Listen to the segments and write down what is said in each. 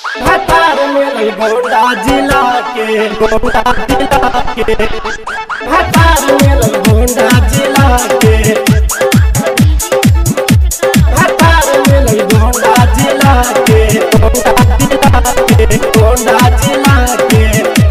भतार मिलल गोंडा जिला के गोंडा जिला के भतार मिलल गोंडा जिला के भतार मिलल गोंडा जिला के गोंडा जिला के गोंडा जिला के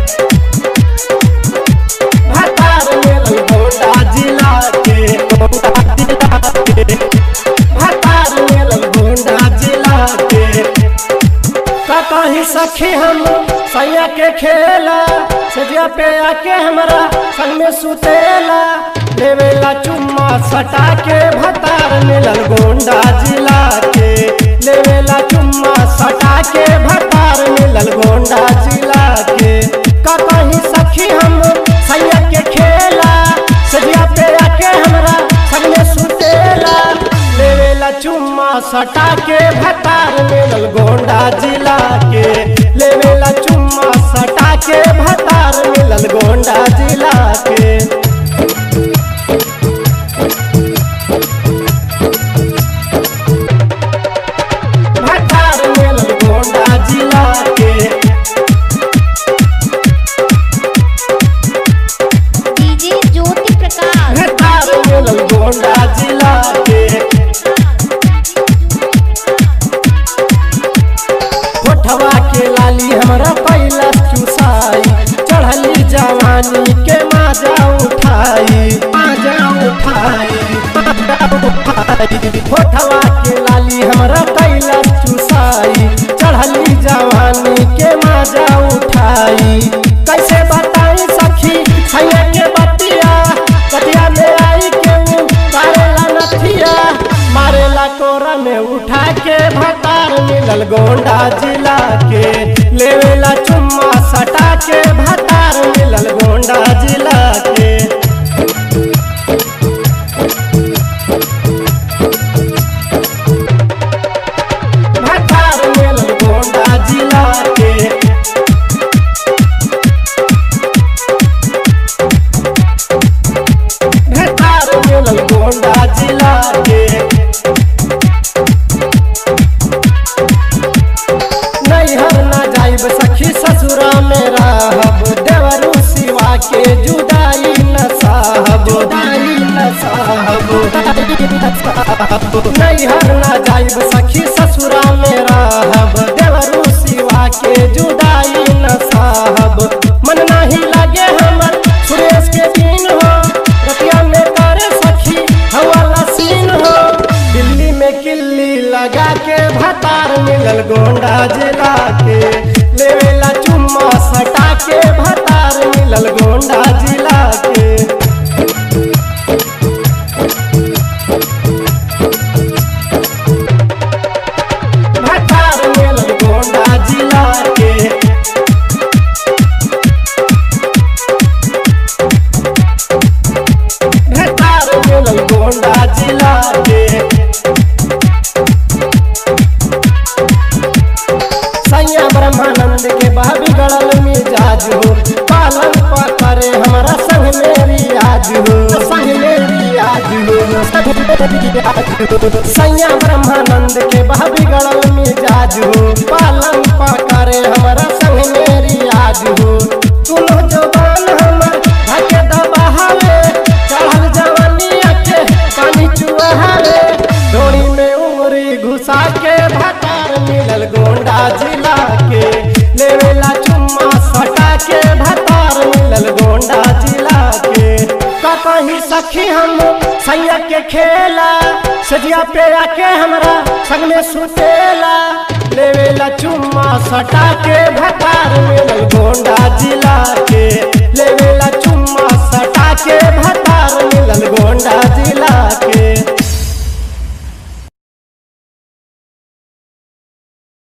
भतार मिलल गोंडा जिला के गोंडा जिला के भतार मिलल गोंडा जिला के का कहीं सखी हम सैया के खेला सजिया पे आके हमरा संग में सुतेला लेवेला चुम्मा सटा के भतार मिलल गोंडा जिला के लेवेला चुम्मा सटा के भतार मिलल गोंडा जिला के का कहीं सखी हम सैया के खेला सजिया पे आके हमरा संग में सुतेला लेवेला चुम्मा सटा के भतार मिलल गोंडा जिला के लेवेला चुम्मा सटा के भतार मिलल गोंडा जिला के भतार मिलल गोंडा जिला के डीजे ज्योति प्रकाश भतार मिलल गोंडा जिला के होठवा के लाली हमरा पहिला चुसाई चढ़ली जवानी के माजा उठाई माजा उठाई माजा उठाई होठवा के लाली हमरा पहिला चुसाई चढ़ली जवानी के माजा उठाई कैसे बताई सखी सैया के बतिया कटिया में आई के उ मारेला नथिया मारेला कोरा में उठा के भतार मिलल गोंडा जिला के लेवेला चुम्मा सटा के भतार मिलल गोंडा जिला के भतार मिलल गोंडा जिला के भतार मिलल गोंडा जिला के नैहर न जाइब सखी ससुरा में रहब देवरू सिवा के जुदाई न साहब जुदाई न साहब नैहर न जाइब सखी ससुरा में रहब देवरू सिवा के जुदाई न साहब मन नहीं लगे हमर सुरेश के दिन हो रतिया में करे सखी हवाला सीन हो दिल्ली में किल्ली लगा के भतार मिलल गोंडा जिला के लेवेला चुम्मा सटा के भतार मिलल गोंडा जिला के भतार मिलल गोंडा जिला के भतार मिलल गोंडा जिला के सैया ब्रह्मानंद के बाबी गड़ल मिजाज हो पालन पकड़े हमारा संग मेरी आज हो संग मेरी आज हो संग मेरी आज हो सैया ब्रह्मानंद के बाबी गड़ल मिजाज हो पालन पकड़े हमारा संग मेरी आज हो तुम जवान हमर धके दबावे चढ़ल जवानिया के पानी चुहावे डोरी में उमरी घुसा के भतार मिलल गोंडा जिला के लेवेला चुम्मा सटा के भतार मिलल गोंडा जिला के का कहीं सखी हम सैया के खेला सजिया पे आके हमरा संग में सुतेला लेवेला चुम्मा सटा के भतार मिलल गोंडा जिला के